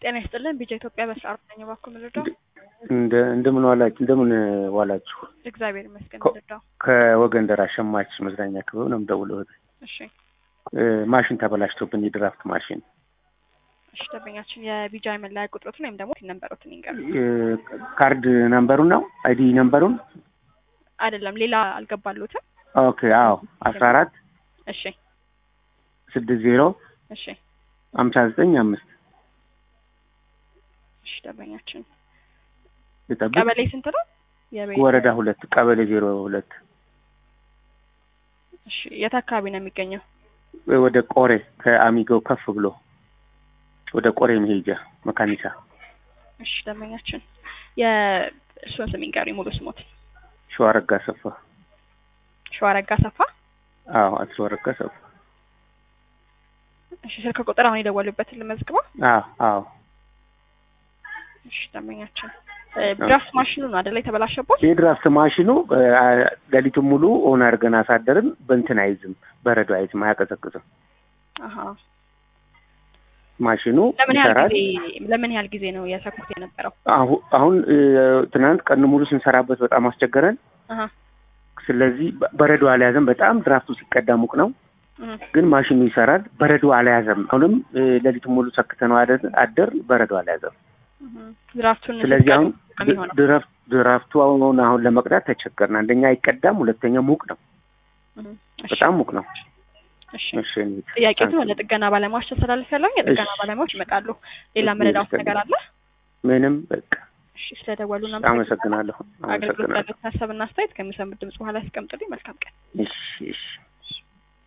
ጤና ይስጥልን ቢጃ ኢትዮጵያ በስራ አርበኛ ባኩ ምልዳው እንደ እንደምን ዋላችሁ እንደምን ዋላችሁ። እግዚአብሔር ይመስገን ኮ- ምልዳው ከወገን ደራሽ ሸማች መዝናኛ ክበብ ነው የምደውለው። እህቴ እሺ እ፣ ማሽን ተበላሽቶብን የድራፍት ማሽን እሺ ደንበኛችን የቢጃ መለያ ቁጥሮትን ወይም ደግሞ ነንበሮትን ይንገሩ እ፣ ካርድ ነምበሩን ነው አይዲ ነምበሩን። አይደለም ሌላ አልገባሉትም ኦኬ አዎ አስራ አራት እሺ ስድስት ዜሮ እሺ ሀምሳ ዘጠኝ አምስት እሺ ደንበኛችን ልጠብቅ። ቀበሌ ስንት ነው የቤት ወረዳ ሁለት ቀበሌ ዜሮ ሁለት እሺ የት አካባቢ ነው የሚገኘው ወደ ቆሬ ከአሚጎ ከፍ ብሎ ወደ ቆሬ መሄጃ መካኒሳ እሺ ደንበኛችን የእርስዎን ስም ይንገሩ ሙሉ ስሞት ሸዋረጋ ሰፋ። ሸዋረጋ ሰፋ አዎ አቶ ሸዋረጋ ሰፋ። እሺ ስልክ ቁጥር አሁን የደወሉበትን ልመዝግበው አዎ አዎ እሺ ደንበኛችን እ፣ ድራፍት ማሽኑ ነው አይደለ የተበላሸቦት የድራፍት ማሽኑ እ፣ ሌሊቱን ሙሉ ኦን አድርገን አሳደርን። በእንትን አይዝም፣ በረዶ አይዝም፣ አያቀዘቅዝም። አሀ ማሽኑ ለምን ያህል ይሰራል። ጊዜ ለምን ያህል ጊዜ ነው የሰኩት የነበረው አሁ- አሁን እ፣ ትናንት ቀን ሙሉ ስንሰራበት በጣም አስቸገረን። አሀ ስለዚህ በ- በረዶ አልያዘም። በጣም ድራፍቱ ሲቀዳ ሙቅ ነው፣ እህ፣ ግን ማሽኑ ይሰራል። በረዶ አልያዘም። አሁንም እ፣ ሌሊቱን ሙሉ ሰክተነው አደር አደር በረዶ አልያዘም። እህ። ድራፍቱን ስለዚህ አሁን ሲቀዱ ነው የሚሆነው ድራፍት ድራፍቱ አሁን አሁን ለመቅዳት ተቸገርን። አንደኛ አይቀዳም፣ ሁለተኛ ሙቅ ነው፣ እህ፣ እሺ፣ በጣም ሙቅ ነው። እሺ እሺ እንሂድ። ጥያቄቱ ወደ ጥገና ባለሙያዎች ተስተላልፍ ያለው የጥገና እሺ። ባለሙያዎች ይመጣሉ ሌላ እሺ፣ መረዳት እሺ። ነገር አለ ምንም በቃ እሺ ስለደወሉ አመሰግናለሁ። አገልግሎት አመሰግናለሁ። ያሉት ሀሳብና አስተያየት ከሚሰሙት ድምጽ በኋላ ያስቀምጡልኝ መልካም ቀን እሺ እሺ